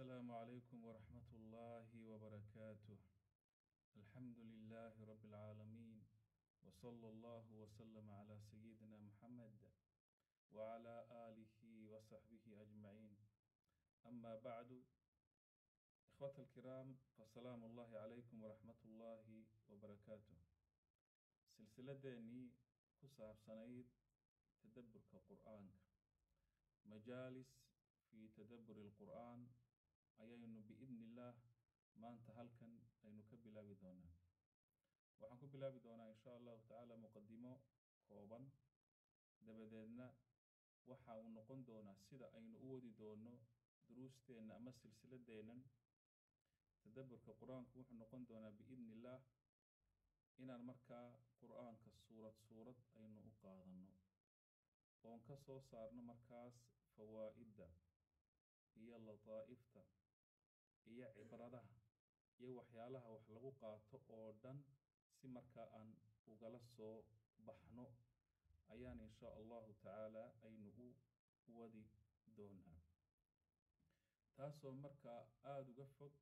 السلام عليكم ورحمة الله وبركاته الحمد لله رب العالمين وصلى الله وسلم على سيدنا محمد وعلى آله وصحبه أجمعين أما بعد إخوة الكرام فسلام الله عليكم ورحمة الله وبركاته silsiladeennii ku saabsanayd tadabburka qur'aanka majaalis fii tadabburi alqur'aan ayaynu biidni illaah maanta halkan aynu ka bilaabi doonaa waxaan ku bilaabi doonaa insha allahu tacaala muqadimo kooban dabadeedna waxa uu noqon doonaa sida aynu u wadi doono duruusteenna ama silsiladeennan tadabburka qur-aanku wuxuu noqon doonaa biidni illaah inaan markaa qur-aanka suurad suurad aynu u qaadanno oon ka soo saarno markaas fawaa'idda iyo lataa'ifta iyo cibradaha iyo waxyaalaha wax lagu qaato oo dhan si markaa aan ugala soo baxno ayaan insha allahu tacaala aynu u wadi doonaa taasoo markaa aada uga fog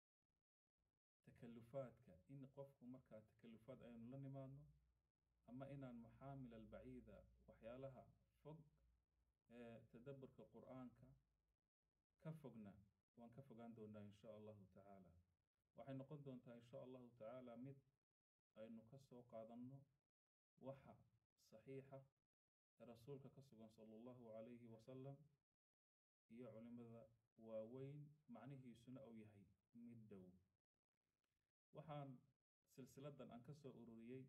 takalufaadka in qofku markaa takalufaad aynu la nimaadno ama inaan maxaamil albaciida waxyaalaha fog ee tadabburka qur-aanka ka fogna waan ka fogaan doonaa insha allahu tacaala waxay noqon doontaa insha allahu tacaala mid aynu ka soo qaadanno waxa saxiixa ee rasuulka ka sugan sala allahu calayhi wasalam iyo culimada waaweyn macnihiisuna uu yahay mid dhow waxaan silsiladan aan ka soo ururiyey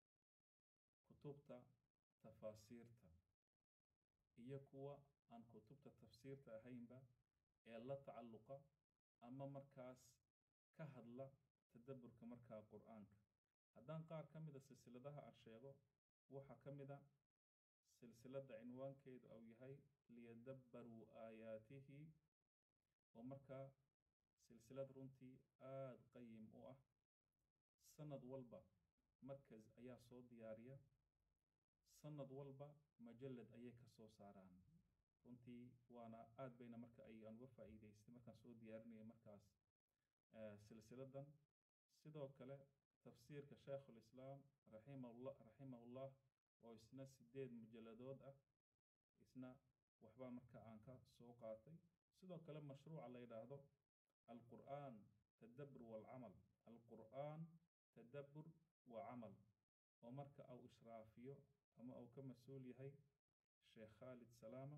kutubta tafaasiirta iyo kuwa aan kutubta tafsiirta ahaynba ee la tacalluqa ama markaas ka hadla tadabburka markaa qur-aanka haddaan qaar ka mida silsiladaha aan sheego waxaa ka mid a silsiladda cinwaankeedu uu yahay liyadabbaruu aayaatihi oo markaa silsilad runtii aada qayim u ah sanad walba markas ayaa soo diyaariya sanad walba majalad ayay ka soo saaraan runtii waana aada bayna marka ay aan uga faa'iidaystay markaan soo diyaarinaya markaas silsiladan sidoo kale tafsiirka shaykhulislaam raximahullah raximahullah oo isna sideed mujalladood ah isna waxbaa marka aan ka soo qaatay sidoo kale mashruuca la yidhaahdo alqur'aan tadabbur walcamal alqur'aan tadabbur wa camal oo marka uu ishraafiyo ama uu ka mas-uul yahay sheekh khaalid salaama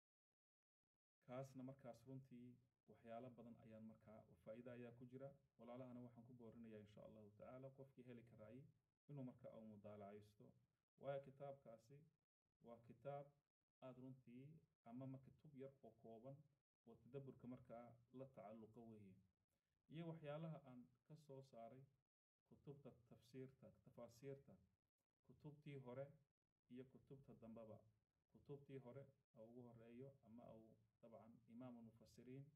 kaasna markaas runtii waxyaalo badan ayaan markaa faa'iida ayaa ku jira walaalahana waxaan ku boorinayaa insha allahu tacaala qofkii heli karaayay inuu marka uu mudaalacaysto waayo kitaabkaasi waa kitaab aada runtii ama marka tub yar oo kooban oo tadabburka markaa la tacalluqa weeye iyo waxyaalaha aan ka soo saaray kutubta tafsiirta tafaasiirta kutubtii hore iyo kutubta dambeba kutubtii hore oo ugu horeeyo ama uu dabcan imaamu mufasiriin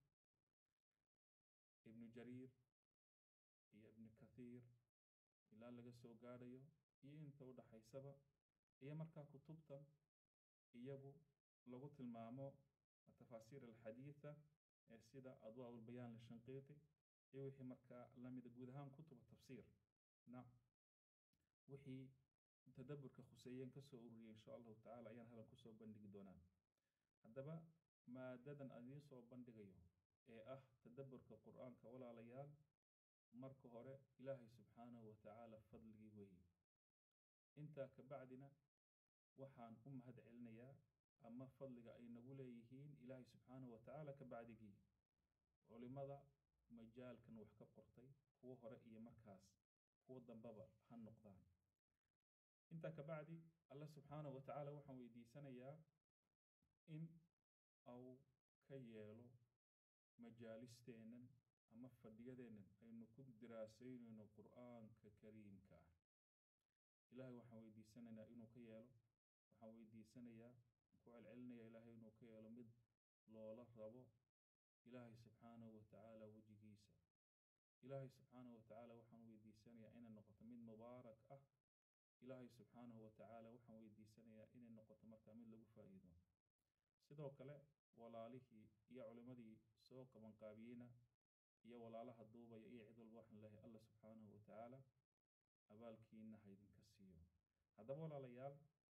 ibnu jariir iyo ibnu kathiir ilaa laga soo gaadhayo iyo inta u dhaxaysaba iyo markaa kutubtan iyagu lagu tilmaamo tafaasiir alxadiida ee sida adwaa ulbayaan lishanqiiti iyo wixii markaa lamida guud ahaan kutuba tafsiir na wixii tadabburka khuseeyeen kasoo ururiyay insha allahu tacala ayaan halan kusoo bandhigi doonaa haddaba maadadan aan idiin soo bandhigayo ee ah tadabburka qur-aanka walaalayaal marka hore ilaahay subxaanahu wa tacaala fadligii weeye intaa ka bacdina waxaan u mahad celinayaa ama fadliga ay nagu leeyihiin ilaahay subxaanahu wa tacaala ka bacdigii culimada majaalkan wax ka qortay kuwo hore iyo markaas kuwo dambeba ha noqdaan intaa ka bacdi allah subxaanahu wa tacaala waxaan weydiisanayaa in uu ka yeelo majaalisteennan ama fadhiyadeennan aynu ku diraasaynayno qur-aanka kariimka ah ilaahay waxaan weydiisanaynaa inuu ka yeelo waxaan weydiisanayaa ku celcelinaya ilaahay inuu ka yeelo mid loola rabo ilaahay subxaanahu wa tacaala wejigiisa ilaahay subxaanahu wa tacaala waxaan weydiisanayaa inay noqoto mid mubaarak ah ilaahay subxaanahu wa tacaala waxaan weydiisanayaa inay noqoto markaa mid lagu faa'iido sidoo kale walaalihii iyo culimmadii soo qabanqaabiyeyna iyo walaalaha duubaya iyo cid walba waxaan leeyahay alla subxaanahu wa tacaala abaalkiina ha idinka siiyo haddaba walaalayaal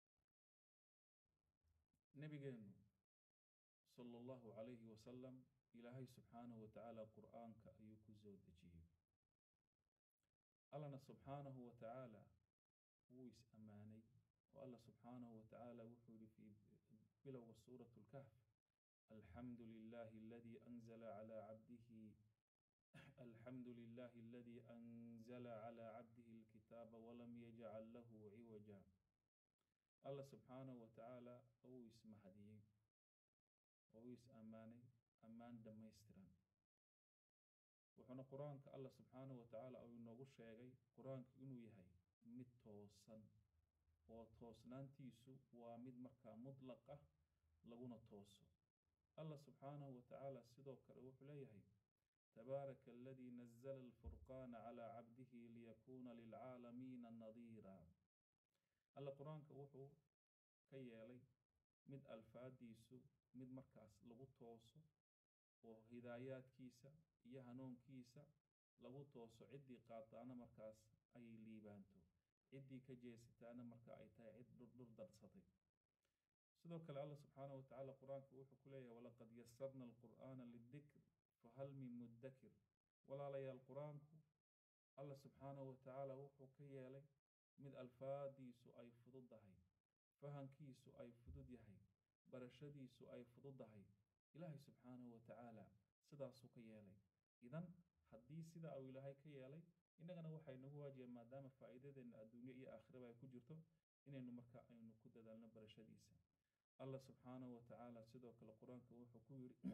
nebigeennu sala allahu calayhi wasalam ilaahay subxaanahu wa tacaala qur'aanka ayuu ku soo dejiyey allana subxaanahu wa tacaala wuu is ammaanay oo alla subxaanahu wa tacaala wuxuu yihi fii bilowga suurat lkahf alxamdu lilahi aladii anzala calaa cabdihi alxamdu lilahi aladii anzala calaa cabdihi alkitaaba walam yajcal lahu ciwaja alla subxaanahu wa tacaala uu ismahadiyey oo uu is ammaanay ammaan dhammaystiran wuxuuna qur-aanka alla subxaanahu wa tacaala uu inoogu sheegay qur-aanku inuu yahay mid toosan oo toosnaantiisu waa mid markaa mutlaq ah laguna tooso allah subxaanahu wa tacaala sidoo kale wuxuu leeyahay tabaaraka aladii nazla alfurqaana calaa cabdihi liyakuuna lilcaalamiina nadiira alla qur-aanka wuxuu ka yeelay mid alfaadiisu mid markaas lagu tooso oo hidaayaadkiisa iyo hanuunkiisa lagu tooso ciddii qaataana markaas ay liibaanto ciddii ka jeesataana marka ay tahay cid dhurdhur darsatay sidoo kale allah subxaanahu wa tacaala qur-aanka wuxuu ku leeyahay walaqad yasarna alqur'aana lidikr fahal min muddakir walaalayaal qur-aanku allah subxaanahu wa tacaala wuxuu ka yeelay mid alfaadiisu ay fududdahay fahankiisu ay fudud yahay barashadiisu ay fududdahay ilaahay subxaanahu wa tacaala sidaasuu ka yeelay idan haddii sida uu ilaahay ka yeelay innagana waxay nagu waajiba maadaama faa'iidadeenna adduunye iyo aakhiraba ay ku jirto inaynu marka aynu ku dadaalno barashadiisa allah subxaanahu wa tacaala sidoo kale qur-aanka wuxuu ku yidhi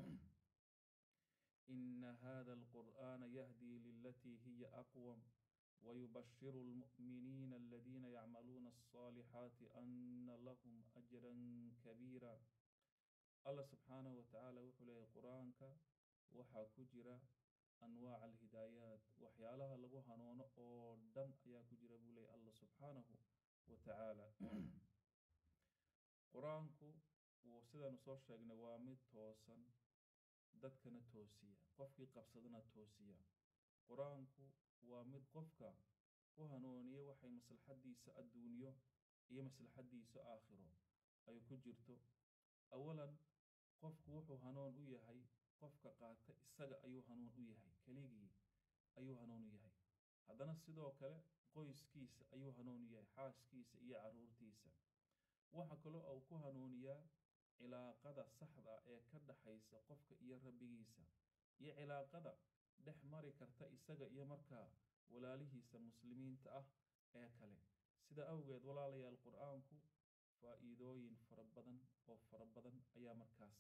ina hada alqur'aana yahdii lilatii hiya aqwam wayubashiru almu'miniina aladiina yacmaluuna alصaalixaati ana lahum ajran kabiira allah subxaanahu wa tacaala wuxuu leeyahay qur-aanka waxaa ku jira anwaac alhidaayaat waxyaalaha lagu hanuuno oo dhan ayaa ku jira buu leeyahy allah subxaanahu wa tacaala qur-aanku wuu sidaanu soo sheegnay waa mid toosan dadkana toosiya qofkii qabsadana toosiya qur-aanku waa mid qofka ku hanuuniya waxay maslaxaddiisa adduunyo iyo maslaxaddiisa aakhiro ay ku jirto awalan qofku wuxuu hanuun u yahay qofka qaata isaga ayuu hanuun u yahay keligii ayuu hanuun u yahay haddana sidoo kale qoyskiisa ayuu hanuun u yahay xaaskiisa iyo carruurtiisa waxa kaloo uu ku hanuuniyaa cilaaqada saxda ee ka dhaxaysa qofka iyo rabbigiisa iyo cilaaqada dhex mari karta isaga iyo markaa walaalihiisa muslimiinta ah ee kale sida awgeed walaalayaal qur-aanku faa'iidooyin fara badan oo fara badan ayaa markaas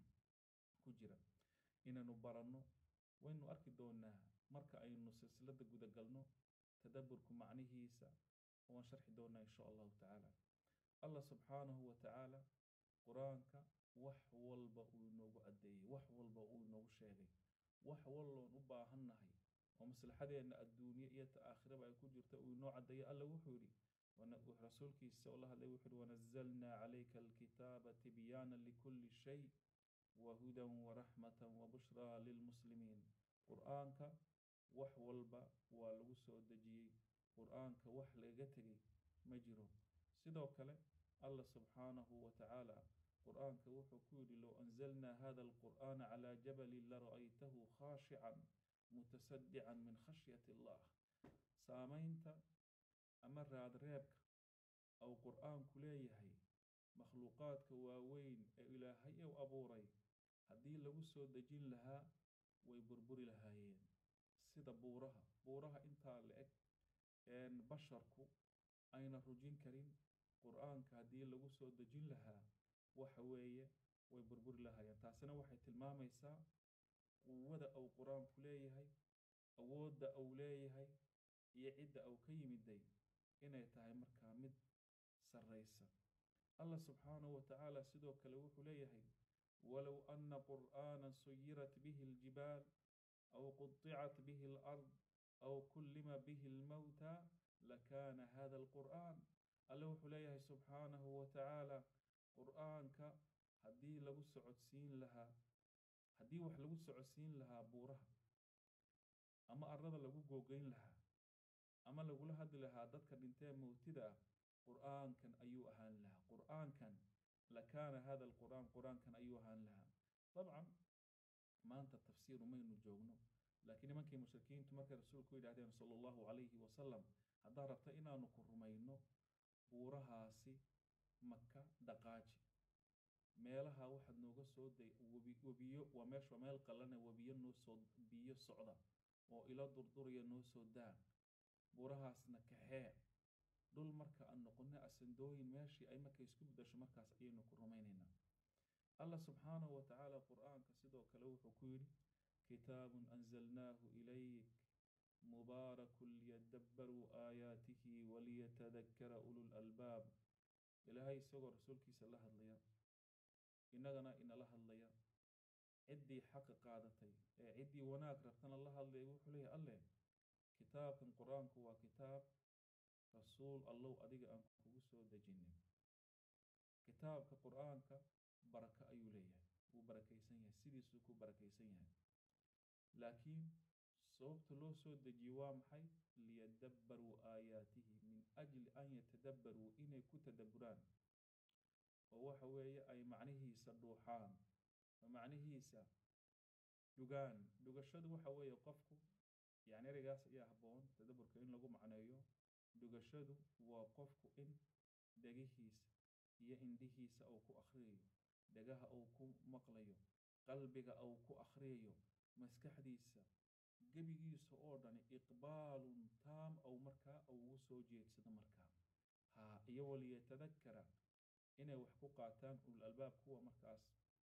ku jira inaynu baranno waynu arki doonaa marka aynu silsiladda gudagalno tadabburku macnihiisa waan sharxi doonaa insha allahu tacaala allah subxaanahu wa tacaala qur-aanka wax walba uu inoogu addeeyey wax walba uu inoogu sheegay wax walloon u baahannahay oo maslaxadeenna adduunye iyo ta aakhiraba ay ku jirta uu inoo caddeeyo alla wuxuu yidhi rasuulkiisa oo la hadlay wuxuu yihi wanazalnaa calayka alkitaaba tibyaana likulli shay wahudan waraxmatan wabushraa lilmuslimiin qur-aanka wax walba waa lagu soo dejiyey qur-aanka wax lagaga tegay ma jiro sidoo kale allah subxaanahu wa tacaala qur-aanka wuxuu ku yidhi low anzalnaa hada alqur'aana calaa jabalin lara'aytahu khaashican mutasadican min khashyati allah saamaynta ama raadreebka ou qur-aanku leeyahay makhluuqaadka waaweyn ee ilaahay u abuuray haddii lagu soo dejin lahaa way burburi lahaayeen sida buuraha buuraha intaa la eg een basharku ayna rujin karin qur-aanka haddii lagu soo dejin lahaa waxa weeye way burburi lahaayeen taasina waxay tilmaamaysaa quwada uu qur-aanku leeyahay awoodda uu leeyahay iyo cidda uu ka yimiday inay tahay markaa mid sarraysa allah subxaanahu wa tacaala sidoo kale wuxuu leeyahay walow anna qur'aanan suyirat bihi aljibaal aw qudicat bihi alard aw kullima bihi almawta lakaana hada alqur'aan alle wuxuu leeyahay subxaanahu wa tacaala qur'aanka haddii lagu socodsiin lahaa haddii wax lagu socodsiin lahaa buuraha ama arlada lagu googeyn lahaa ama lagula hadli lahaa dadka dhintee mowtida ah qur'aankan ayuu ahaan lahaa qur'aankan lakaana hada alqur'aan qur'aankan ayuu ahaan lahaa dabcan maanta tafsiir umaynu joogno laakiin nimankii mushrikiintu markay rasuulku yidhahdeen sala allahu calayhi wasalam haddaad rabta inaanu ku rumayno buurahaasi maka dhaqaaji meelaha waxaad nooga soo day webi webiyo waa meesha meel qallana webiyo noo soo biyo socda oo ilo durduraya noo soo daa buurahaasna kaxee dhul marka aan noqono asandooyin meeshii ay marka isku bedasho markaas ayaynu ku rumaynaynaa allah subxaanahu wa tacaala qur'aanka sidoo kale wuxuu ku yidhi kitaabun anzalnaahu ilayk mubaarakun liyadabbaruu aayaatihi waliyatadakkara ulul albaab ilaahay isagoo rasuulkiisa la hadlaya innagana inala hadlaya ciddii xaqa qaadatay ee ciddii wanaag rabtana la hadlaya wuxuu leeyahay alleh kitaabkan qur-aanku waa kitaab rasuul allow adiga aan kugu soo dejinay kitaabka qur-aanka baraka ayuu leeyahay wuu barakaysan yahay sidiisuu ku barakaysan yahay laakiin sababta loo soo dejiye waa maxay liyadabbaruu aayaatihi min ajli an yatadabbaruu inay ku tadabburaan oo waxa weeye ay macnihiisa dhuuxaan oo macnihiisa dhugaan dhugashadu waxa weeye qofku yacni ereygaas ayaa habboon tadabburka in lagu macneeyo dhugashadu waa qofku in dhegihiisa iyo indhihiisa uu ku akhriyayo dhegaha uu ku maqlayo qalbiga uu ku akhriyayo maskaxdiisa gebigiisa oo dhani iqbaalun taam ou markaa ugu soo jeedsado markaa haa iyo waliyatadakkara inay wax ku qaataan ulul albaab kuwa markaas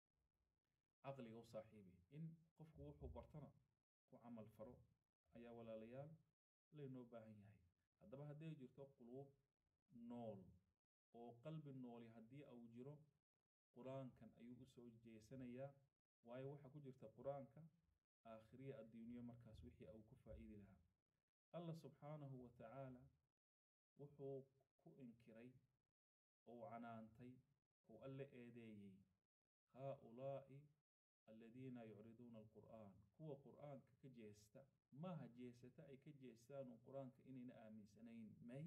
caqliga u saaxiibay in qofku wuxuu bartana ku camal faro ayaa walaalayaal laynoo baahan yahay haddaba hadday jirto quluub nool oo qalbi nooli haddii uu jiro qur-aankan ayuu u soo jeesanayaa waayo waxaa ku jirta qur-aanka aakhiriya adduunyo markaas wixii uu ku faa'iidi lahaa allah subxaanahu wa tacaala wuxuu ku inkiray ou canaantay ou alle eedeeyey haa-ulaa'i aladiina yucriduuna alqur'aan kuwa qur'aanka ka jeesta maaha jeesata ay ka jeestaanu qur-aanka inayna aaminsanayn may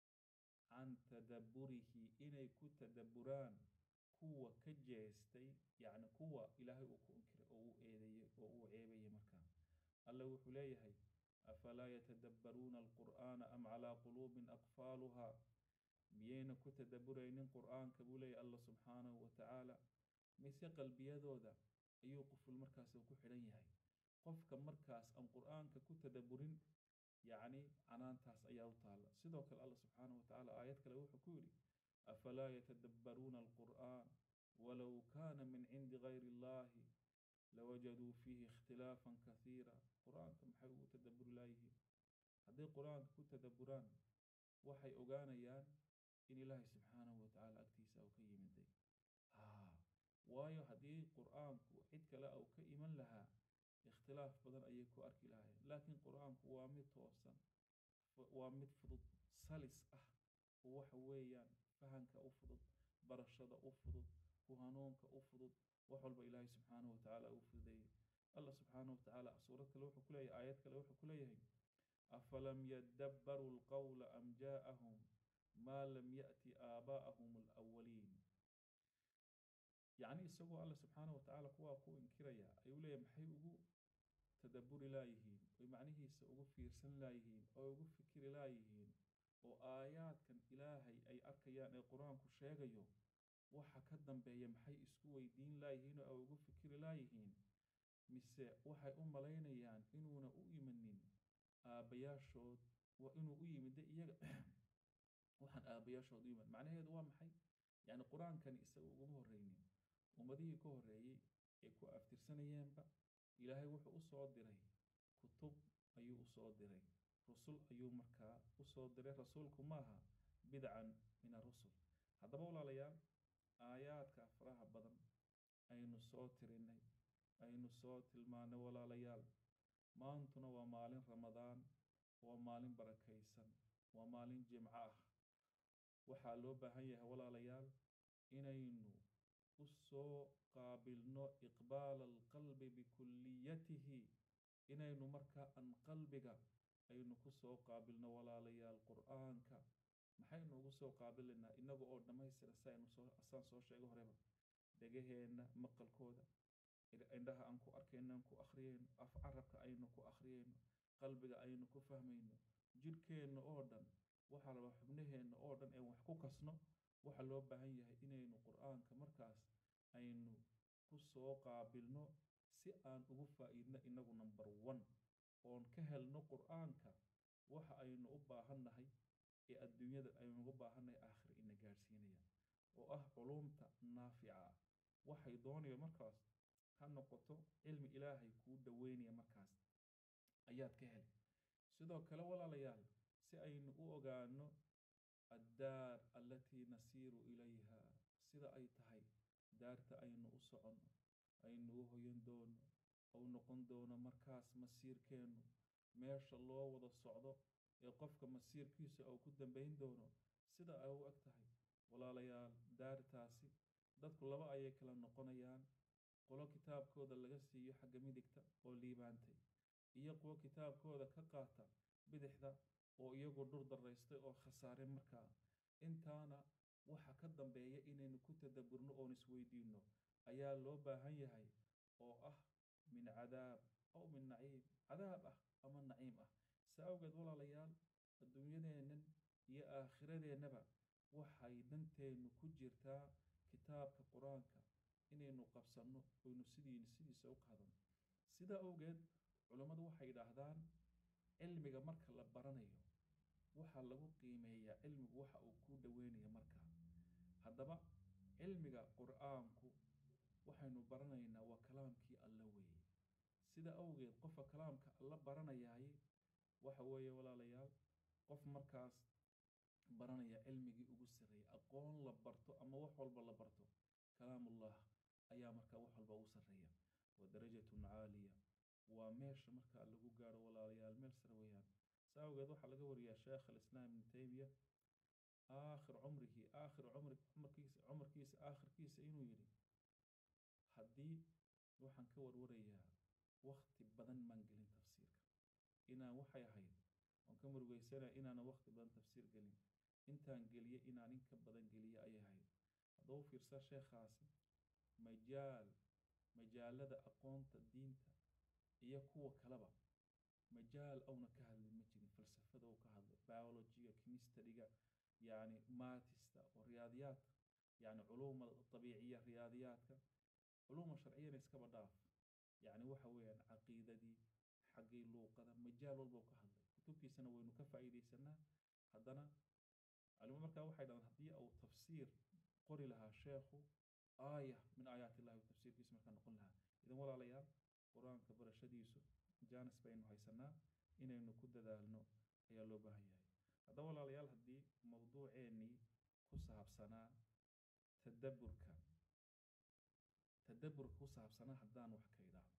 can tadabburihi inay ku tadabburaan kuwa ka jeestay yacni kuwa ilaahay uu ku inkiray oo uu eedeeyey oo uu ceebayay markaa alle wuxuu leeyahay afalaa yatadabbaruuna alqur'aana am calaa quluubin aqfaaluhaa miyayna ku tadabburaynin qur'aanka buu leeyahy allah subxaanahu wa tacaala mise qalbiyadooda ayuu quful markaas ku xidhan yahay qofka markaas aan qur'aanka ku tadabburin yacni canaantaas ayaa u taalla sidoo kale allah subxaanahu wa tacaala aayad kale wuxuu ku yidhi afalaa yatadabbaruuna alqur'aan walow kaana min cindi gayri illahi lawajaduu fiihi ikhtilaafan kasiira qur-aanka maxay ugu tadabburi laayihiin hadday qur-aanka ku tadabburaan waxay ogaanayaan in ilaahay subxaanahu wa tacaala agtiisa uu ka yimiday haa waayo haddii qur-aanku cid kale uu ka iman lahaa ikhtilaaf badan ayay ku arki lahaayeen laakiin qur-aanku waa mid toosan waa mid fudud salis ah oo waxa weeyaan fahanka u fudud barashada u fudud ku hanuunka u fudud wax walba ilaahay subxaanahu wa tacaala uu fududeeyey allah subxaanahu wa tacaala suurad kale wuxuu ku leeyahay aayad kale wuxuu ku leeyahay afalam yadabbaruu alqawla am jaa'ahum maa lam ya'ti aabaa'ahum alawaliin yacni isagoo alla subxaanahu wa tacaala kuwaa ku inkiraya ayuu leeyahay maxay ugu tadabburi laayihiin oy macnihiisa ugu fiirsan laayihiin oo ugu fikiri laayihiin oo aayaadkan ilaahay ay arkayaan ee qur-aanku sheegayo waxa ka dambeeya maxay isku weydiin laayihiin oo ay ugu fikiri laayihiin mise waxay u malaynayaan inuuna u imanin aabbayaashood waa inuu u yimida iyaga waxaan aabbayaashood u iman macnaheedu waa maxay yacni qur-aankani isaga uguma horreynin ummadihii ka horreeyey ee ku aftirsanayeenba ilaahay wuxuu u soo diray kutub ayuu u soo diray rusul ayuu markaa u soo diray rasuulku maaha bidcan min arusul haddaba walaalayaal aayaadka faraha badan aynu soo tirinay aynu soo tilmaanay walaalayaal maantuna waa maalin ramadaan waa maalin barakaysan waa maalin jimco ah waxaa loo baahan yahay walaalayaal inaynu u soo qaabilno iqbaala alqalbi bikulliyatihi inaynu markaa an qalbiga aynu ku soo qaabilno walaalayaal qur'aanka maxaynu ugu soo qaabilaynaa inaga oo dhammaystira si aynu soo asaan soo sheego horeba dhegaheenna maqalkooda indhaha aan ku arkayno aan ku akhriyayno af carabka aynu ku akhriyayno qalbiga aynu ku fahmayno jidhkeenna oo dhan waxaa laba xubnaheenna oo dhan ee wax ku kasno waxaa loo baahan yahay inaynu qur'aanka markaas aynu ku soo qaabilno si aan ugu faa'iidno inagu number one oon ka helno qur'aanka waxa aynu u baahannahay ee adduunyada aynu ugu baahannahay aakhir ina gaadhsiinaya oo ah culuumta naafica ah waxay doonaya markaas ha noqoto cilmi ilaahay kuu dhoweynaya markaas ayaad ka heli sidoo kale walaalayaal si aynu u ogaano addaar allatii nasiiru ilayha sida ay tahay daarta aynu u soconno aynu u hoyan doono ou noqon doono markaas masiirkeennu meesha loo wada socdo ee qofka masiirkiisa uu ku dambayn doono sida ay u eg tahay walaalayaal daartaasi dadku laba ayay kala noqonayaan qolo kitaabkooda laga siiyo xagga midigta oo liibaantay iyo kuwo kitaabkooda ka qaata bidixda oo iyagu dhur daraystay oo khasaare markaa intaana waxa ka dambeeya inaynu ku tadabburno oon isweydiinno ayaa loo baahan yahay oo ah min cadaab aw min naciim cadaab ah ama naciim ah saa awgeed walaalayaal adduunyadeennan iyo aakhiradeennaba waxay danteennu ku jirtaa kitaabka qur-aanka inaynu qabsanno oynu sidii sidiisa u qaadano sidaa awgeed culammadu waxay yidhaahdaan cilmiga marka la baranayo waxaa lagu qiimeeyaa cilmigu waxa uu kuu dhoweynaya markaa haddaba cilmiga qur'aanku waxaynu baranaynaa waa kalaamkii alla weeye sida awgeed qofka kalaamka alla baranayaaye waxa weeye walaalayaal qof markaas baranaya cilmigii ugu sarreeyay aqoon la barto ama wax walba la barto kalaamullah ayaa markaa wax walba ugu sarreeya wa darajatun caaliya waa meesha markaa lagu gaaro walaalayaal meel sare weeyaan saa awgeed waxaa laga wariyaa sheekh alislaam ibnu taymiya aakhir cumrihi aakhir cumri cumarkiisa cumarkiisa aakhirkiisa inuu yidhi haddii waxaan ka warwarayaa wakti badan maan gelin tafsiirka inaan waxay ahayd waan ka murugaysanaya inaanan wakti badan tafsiir gelin intaan geliye inaan in ka badan geliye ayay ahayd haddaba u fiirsaa sheekhaasi majaal majaalada aqoonta diinta iyo kuwa kaleba majaal awna ka hadlin ma jirin falsafada uu ka hadlay biologiga chemistryga yacni maatista oo riyaadiyaadka yacni culuuma dabiiciya riyaadiyaadka culuuma sharciyana iskaba dhaaf yacni waxa weeyaan caqiidadii xaggii luuqada majaal walbau ka hadlay kutubtiisana waynu ka faa'iidaysanaa haddana culimo markaa waxay dhahdaan haddii uu tafsiir qori lahaa sheekhu aaya min aayaat illahi tafsiirkiisa markaa noqon lahaa idan walaalayaal qur-aanka barashadiisu jaanis baynu haysanaa inaynu ku dadaalno ayaa loo baahan yahay haddaba walaalayaal haddii mowduuceennii ku saabsanaa tadabburka tadabburka ku saabsanaa haddaan wax ka idhaahdo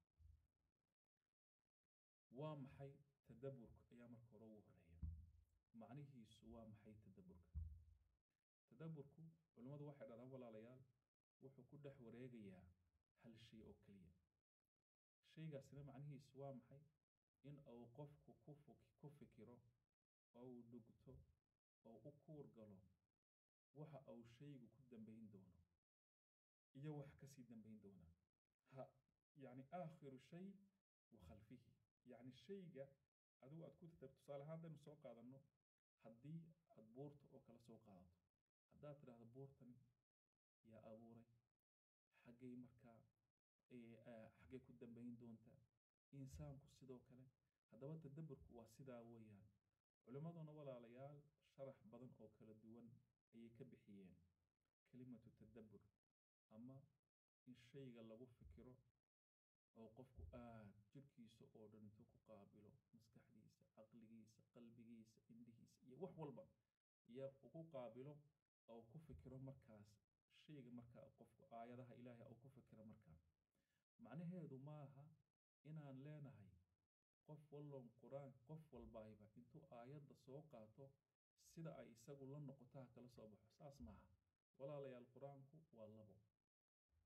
waa maxay tadabburka ayaa marka hore ugu horeeya macnihiisu waa maxay tadabburka tadabburku culimmadu waxay dhahdaan walaalayaal wuxuu ku dhex wareegayaa hal shay oo keliya shaygaasina macnihiisu waa maxay in uu qofku ku ku fikiro oo uu dhugto oo u kuur galo waxa uu shaygu ku dambayn doono iyo wax kasii dambayn doona ha yacni aakhiru shay wa khalfihi yacni shayga adigu aad ku tatab tusaale ahaan haddaynu soo qaadanno haddii aad buurta oo kale soo qaadato haddaad tidhaahdo buurtani yaa abuuray xaggay markaa xaggay ku dambayn doontaa insaanku sidoo kale haddaba tadabburku waa sidaa weeyaan culimmaduna walaalayaal sharax badan oo kala duwan ayay ka bixiyeen kelimatu tadabbur ama in shayga lagu fikiro oo qofku aad jirhkiisa oo dhan intuu ku qaabilo maskaxdiisa caqligiisa qalbigiisa indhihiisa iyo wax walba iyo ugu qaabilo oo ku fikiro markaas shayga markaa qofku aayadaha ilaahay oo ku fikiro markaa macnaheedu maaha inaan leenahay qof wallon qur-aan qof walbaayba intuu aayadda soo qaato sida ay isagu la noqoto ha kala soo baxo saas maaha walaalayaal qur-aanku waa labo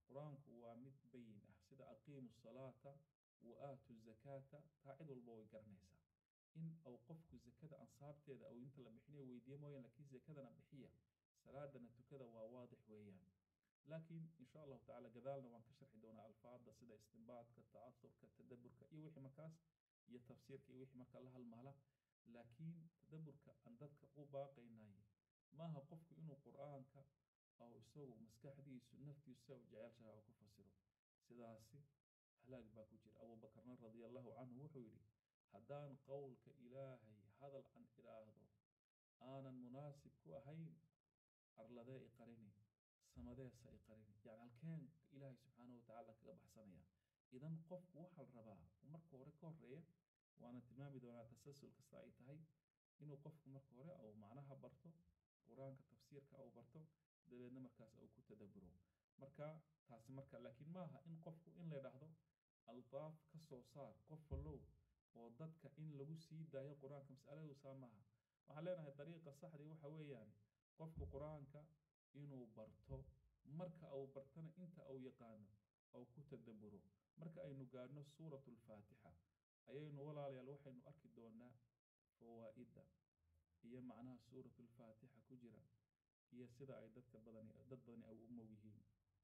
qur-aanku waa mid bayin ah sida aqiimu salaata wa aatu zakaata taa cid walba way garanaysaa in uu qofku zakada ansaabteeda ou inta la bixinayo weydiiye mooyaan laakiin zakadana bixiya salaadana tukada waa waadix weeyaan laakiin insha allahu tacala gadaalna waan ka sharxi doonaa alfaada sida istinbaadka ta'asurka tadaburka iyo wixii markaas iyo tafsiirka iyo wixii markaa la halmaala laakiin tadaburka aan dadka u baaqaynay maaha qofku inuu qur-aanka ou isagu maskaxdiisu naftiisu sa u jecelshaha oo ku fasiro sidaasi halaag baa ku jira abuubakarna radia allahu canhu wuxuu yidhi haddaan qowlka ilaahay hadal aan idhaahdo aanan munaasib ku ahayn arladee i qarini samadeesa i qarini yani halkeen ilaahay subxaanahu watacaala kaga baxsanaya idan qofku waxaa la rabaa marka hore ka horeeya waana tilmaami doonaa tasalsul kasta ay tahay inuu qofku marka hore ou macnaha barto qur-aanka tafsiirka ou barto dabeedna markaas ou ku tadaburo marka taasi marka laakiin maaha in qofku in la idhaahdo aldaaf ka soo saar qof wallow oo dadka in lagu sii daayo qur-aanka mas'aladu saa maaha waxaan leenahay dariiqa saxdii waxa weeyaan qofku qur-aanka inuu barto marka uu bartana inta uu yaqaano ou ku tadaburo marka aynu gaadhno suuratu alfaatixa ayaynu walaalayaal waxaynu arki doonaa fawaa'idda iyo macnaha suuratu alfaatixa ku jira iyo sida ay dadka badani dad badani ay u moog yihiin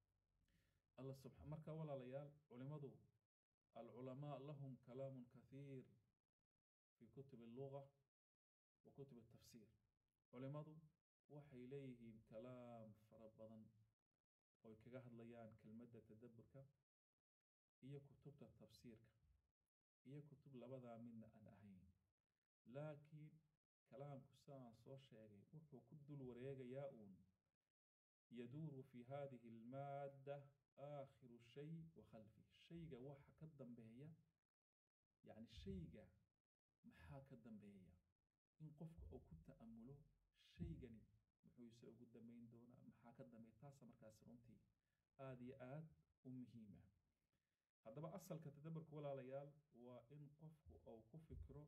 alla subxa marka walaalayaal culimmadu alculamaa lahum kalaamun kathiir fi kutubi alluga wa kutubi altafsiir culimmadu waxay leeyihiin kalaam fara badan oy kaga hadlayaan kelmadda tadaburka iyo kutubta tafsiirka iyo kutub labadaa midna aan ahayn laakiin kalaamku sidaan soo sheegay wuxuu ku dul wareegayaa uun yaduuru fi hadihi almaadda aakhiru shay wa khalfi shayga waxa ka dambeeya yacni shayga maxaa ka dambeeya in qofku uu ku ta'amulo shaygani muxuu ise ugu dambayn doonaa maxaa ka dambeeya taasa markaas runtii aada iyo aad u muhiima haddaba asalka tadaburka walaalayaal waa in qofku uu ku fikiro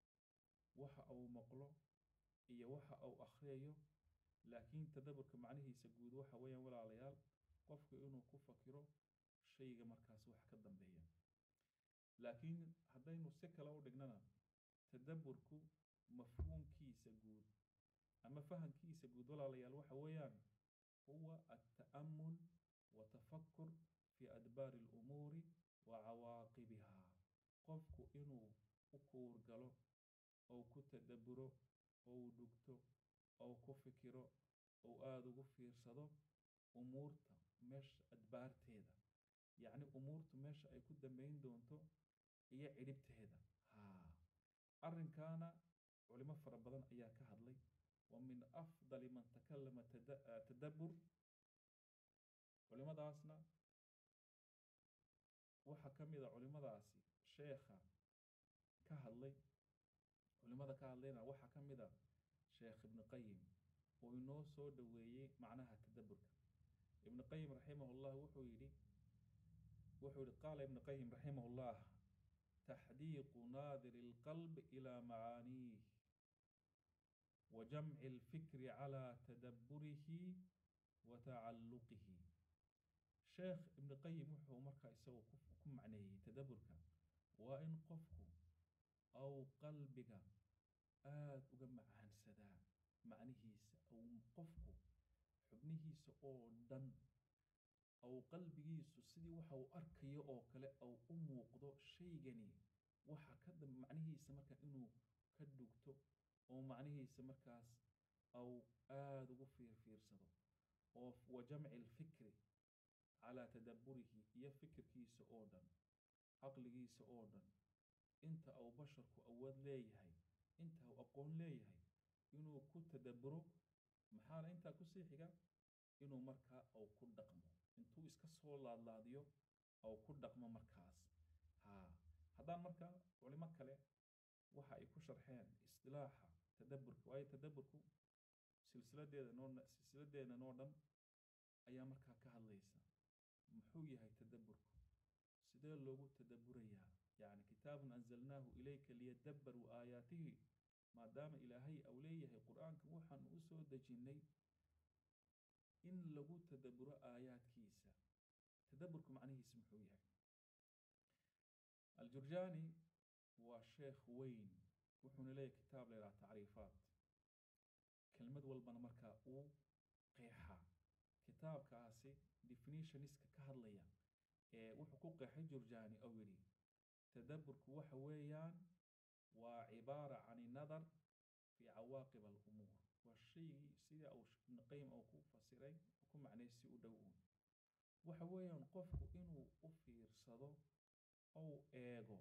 waxa uu maqlo iyo waxa uu akhriyayo laakiin tadaburka macnihiisa guud waxa weeyaan walaalayaal qofku inuu ku fakiro shayga markaas wax ka dambeeya laakiin haddaynu si kale u dhignana tadaburku mafhuumkiisa guud ama fahamkiisa guud walaalayaal waxa weeyaan huwa alta'amul watafakur fi adbaari alumuuri wa cawaaqibihaa qofku inuu u kuurgalo ou ku tadaburo ou dhugto ou ku fikiro ou aada ugu fiirsado umuurta meesha adbaarteeda yacni umuurtu meesha ay ku dambayn doonto iyo cidhibteeda haa arrinkaana culimo fara badan ayaa ka hadlay wa min afdali man takallama tadabbur culimadaasna waxaa ka mid a culimadaasi sheekha ka hadlay culimada ka hadlayna waxaa ka mid a sheekh ibnu qayim oo inoo soo dhoweeyey macnaha tadabburka ibnu qayim raximahullah wuxuu yidhi wuxuu yihi qaala ibnu qayim raximahullah taxdiiqu naadiri alqalb ilaa macaaniih wa jamci alfikri calaa tadabburihi wa tacalluqihi sheekh ibnu qayim wuxuu markaa isagu ku macneeyey tadabburka waa in qofku aw qalbiga aada uga macaansadaa macnihiisa aw qofku xubnihiisa oo dhan aw qalbigiisu sidii waxa uu arkayo oo kale aw u muuqdo shaygani waxa ka dam macnihiisa marka inuu ka dhugto oo macnihiisa markaas aw aada ugu fiirfiirsado oo wa jamci alfikri calaa tadabburihi iyo fikirkiisa oo dhan caqligiisa oo dhan inta uu basharku awood leeyahay inta uu aqoon leeyahay inuu ku tadabburo maxaana intaa kusii xiga inuu markaa uu ku dhaqmo intuu iska soo laadlaadiyo ou ku dhaqmo markaas haa haddaan marka culimo kale waxa ay ku sharxeen istilaaxa tadabburka waayo tadabburku silsiladeeda noo silsiladeena noo dhan ayaa markaa ka hadlaysa muxuu yahay tadabburku sidee loogu tadabburayaa yacni kitaabun anzalnaahu ilayka liyadabbaruu aayaatihi maadaama ilaahay au leeyahay qur-aankan waxaanu u soo dejinnay in lagu tadabburo aayaadkiisa tadaburku macnihiisu muxuu yahay aljurjaani waa sheekh weyn wuxuuna leeyahay kitaab la yidhaha tacriifaat kelmad walbana markaa uu qeexaa kitaabkaasi definitioniska ka hadlaya ee wuxuu ku qeexay jurjaani oo yidhi tadaburku waxa weeyaan waa cibaara can inadar fi cawaaqib alumuur waa shaygii sida uu ibnu qayim uu ku fasiray ku macnay si u dhow uun waxa weeyaan qofku inuu u fiirsado ou eego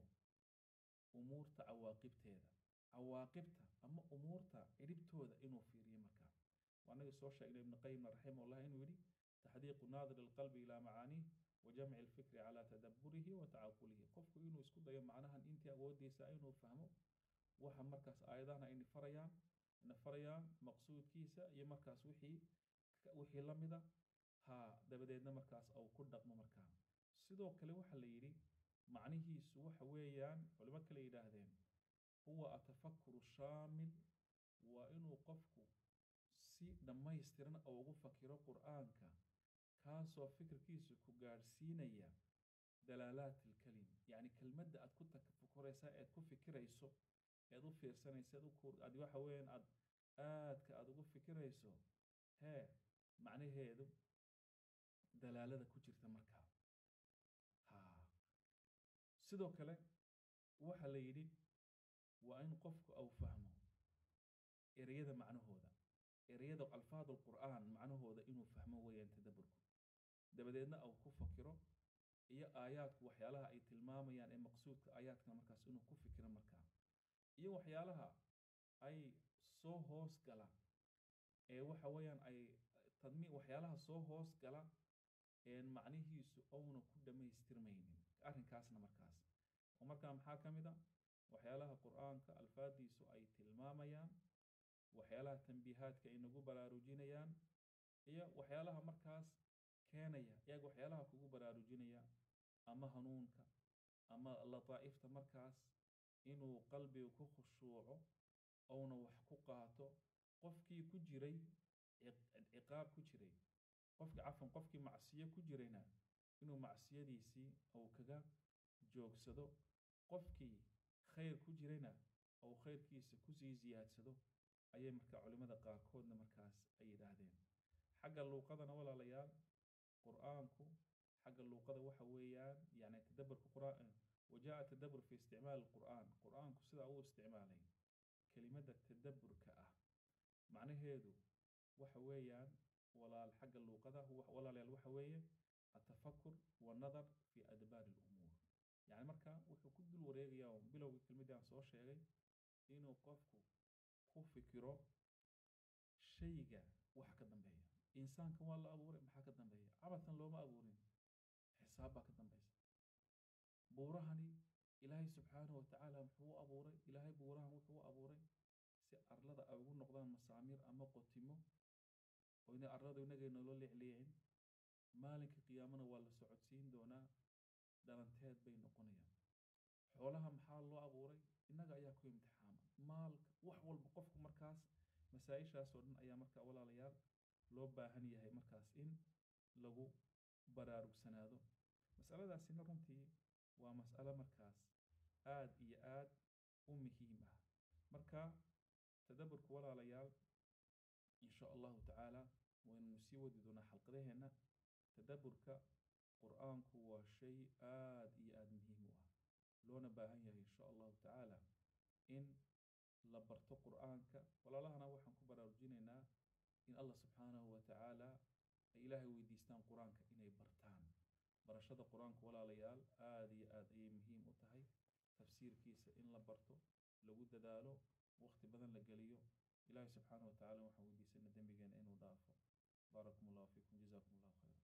umuurta cawaaqibteeda cawaaqibta ama umuurta ciribtooda inuu fiiriyo markaa waanaga soo sheegnay ibnu qayimna raximahullah inuu yidhi taxdiiqu naadir alqalbi ilaa macaaniih wa jamci alfikri calaa tadaburihi wa tacaqulihi qofku inuu isku dayo macnahan intii awoodiisa inuu fahmo waxa markaas aayadahana ayna farayaan na farayaan maqsuudkiisa iyo markaas wixii wixii la mida ha dabadeedna markaas uu ku dhaqmo markaa sidoo kale waxa la yidhi macnihiisu waxa weeyaan culimo kale yidhaahdeen huwa atafakuru shaamil waa inuu qofku si dhammaystiran oo ugu fakiro qur'aanka kaasoo fikirkiisu ku gaadhsiinaya dalaalaat alkelim yacni kelmadda aad ku tafakuraysa ead ku fikirayso ead u fiirsanaysa aad waxa weeyaan aad aadka aad ugu fikirayso hee macnaheedu dalaalada ku jirta markaa ha sidoo kale waxa la yidhi waa in qofku uu fahmo ereyada macnahooda ereyada alfaad alqur'aan macnahooda inuu fahmo weeyaan tadaburku dabadeedna uu ku fakiro iyo aayaadku waxyaalaha ay tilmaamayaan ee maqsuudka aayaadkana markaas inuu ku fikiro markaa iyo waxyaalaha ay soo hoos gala ee waxa weeyaan ay tadmi waxyaalaha soo hoos gala een macnihiisu ouna ku dhammaystirmaynin arrinkaasna markaas oo markaa maxaa ka mid a waxyaalaha qur'aanka alfaadiisu ay tilmaamayaan waxyaalaha tambiihaadka ay nagu baraarujinayaan iyo waxyaalaha markaas keenaya iyaga waxyaalaha kugu baraarujinaya ama hanuunka ama lataa'ifta markaas inuu qalbiga ku khushuuco ouna wax ku qaato qofkii ku jiray ciqaab ku jiray qofki cafan qofkii macsiyo ku jirayna inuu macsiyadiisii uu kaga joogsado qofkii khayr ku jirayna uu khayrkiisa kusii ziyaadsado ayay markaa culimmada qaarkoodna markaas ay yidhaahdeen xagga luuqadana walaalayaal qur'aanku xagga luuqada waxa weeyaan yani tadaburka qur'aan wajaءa tadabur fi isticmaal qur'aan qur'aanku sidaa uu isticmaalay kelimadda tadaburka ah macnaheedu waxa weeyaan walaal xagga luuqada walaalayaal waxa weeye atafakur wanadar fi adbaari alumuur yani marka wuxuu ku dul wareegayaa bilowga kelmaddii aan soo sheegay inuu qofku ku fikiro shayga wax ka dambeeya insaanka waa la abuuray maxaa ka dambeeya cabatan looma abuurin xisaab baa ka dambaysa buurahani ilaahay subxaanahu watacaala muxuu u abuuray ilaahay buurahan wuxuu u abuuray si arlada ay ugu noqdaan masaamiir ama qotimo oyna arladu inagay nolo leecleecin maalinka qiyaamana waa la socodsiin doonaa dhalanteed bay noqonayaan xoolaha maxaa loo abuuray innaga ayaa ku imtixaama maalka wax walba qofku markaas masaa-ishaasoo dhan ayaa markaa walaalayaal loo baahan yahay markaas in lagu baraarugsanaado masaladaasina runtii waa mas'alo markaas aad iyo aad u muhiim ah marka tadaburka walaalayaal insha allahu tacaala waynanu sii wadi doonaa xalqadaheenna tadaburka qur'aanku waa shay aad iyo aad muhiim u ah loona baahan yahay insha allahu tacaala in la barto qur'aanka walaalahana waxaan ku baraarujinaynaa in allah subxaanahu wa tacaala ay ilaahay weydiistaan qur-aanka inay bartaan barashada qur-aanka walaalayaal aad iyo aad ayay muhiim u tahay tafsiirkiisa in la barto lagu dadaalo waqti badan la geliyo ilaahay subxaanahu wa tacala waxaan weydiisana dembigeena inuu dhaafo baarakum allahu fiikum jazakum allahu khayra